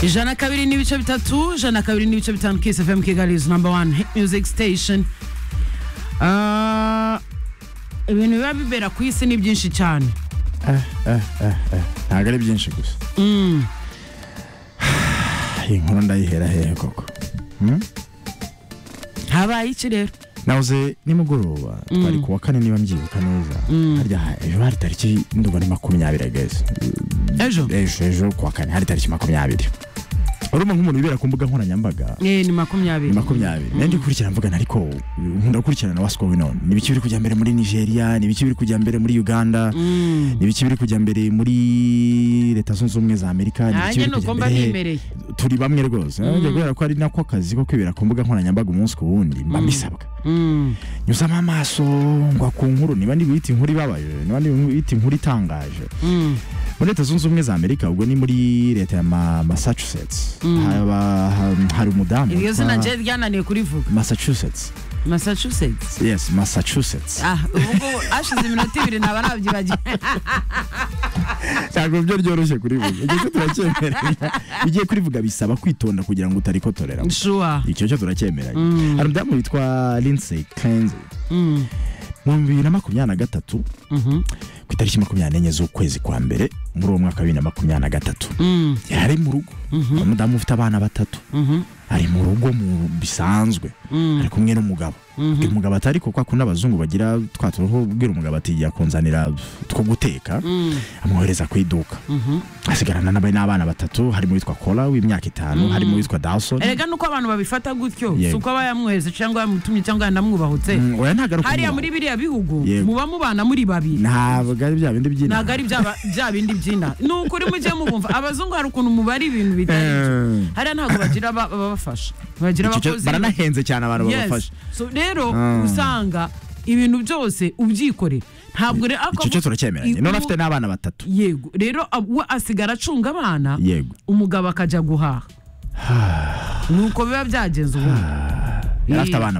ijana kabiri n'ibice bitatu ijana kabiri n'ibice bitanu kisi fm kigali is number one hit music station Ah, ibintu biba bibera ku isi ni byinshi cyane ntabwo ari byinshi gusa iyi nkuru ndayihera hehe koko Hmm? habaye iki rero nahoze nimugoroba twari ku wa kane niba mbyibuka neza harya ha- ejo hari tariki ndumva ni makumyabiri guys ejo ejo ejo ku wa kane hari tariki makumyabiri urumva nk'umuntu wibera ku mbuga nkoranyambaga Eh, ni ni makumyabiri makumyabiri nanjye gukurikirana mvuga ntariko nkunda gukurikirana na what's going on ni ibiki biri kujya mbere muri nigeria ni ibiki biri kujya mbere muri uganda ni ibiki biri kujya mbere muri leta zunze ubumwe za amerika ni ibiki nanjye biri ni kujya uko mba mbere he? nimereye turi bamwe rwose nanjye kubera ko ari nako kazi ko kwibera ku mbuga nkoranyambaga umunsi ku wundi mba mbisabwa Mm. nyuzamo amaso ngwa ku nkuru niba ntibiyita inkuru ibabaje niba ntibiyita inkuru itangaje Mm. muri leta zunze ubumwe za amerika ubwo ni muri leta ya Ma- massachusetts haba- ha- hari umudamu iryo witwa- zina nje ryananiye kurivuga massachusetts massachusetts yes massachusetts ah ubu ngubu hashize iminota ibiri ntaba nabyibagiwe ntabwo byo ryoroshye kurivuga igihe cyo turakyemeranya ugiye kurivuga bisaba kwitonda kugira ngo utarikotorera shuwa icyo cyo turakyemeranya hari umudamu witwa lindsay kenzi Mm. mu bibiri na makumyabiri na gatatu Mhm. ku itariki makumyabiri n'enye z'ukwezi kwa mbere muri uwo mwaka wa bibiri na makumyabiri na gatatu Mm. yari ari mu rugo umudamu ufite abana batatu Mhm. ari mu rugo mu bisanzwe ari kumwe n'umugabo uyu mugabo atari kuko akunda abazungu bagira twa turuhu ubwira umugabo ati jya kunzanira two guteka amwohereza ku iduka asigarana n'aba- n'abana batatu harimo uwitwa kora w'imyaka itanu harimo uwitwa dawson erega nuko abantu babifata gutyo Yego. si uko aba yamwohereza cyangwa yamutumye cyangwa yanamwubahutse Mm, oya ntabwo ari hariya ukumubaha. muri biriya bihugu Yego. muba mubana muri babiri ntabwo ari bya bindi by'inama ntabwo ari bya bya bindi byina ni ukuri mujye mubumva abazungu hari ukuntu mubara ibintu bitari byo Eh, hariya ntabwo bagira aba- ababafasha bagira icyo cyo- abakozi baranahenze cyane abantu Yes. babafasha So rero Mm. usanga ibintu byose ubyikorera ntabwo rero ako icyo cyo turacyemeranye I- none ubu- afite n'abana batatu yego rero ab- we asigara acunga abana yego umugabo akajya guhaha nuko biba byagenze ubu yari afite abana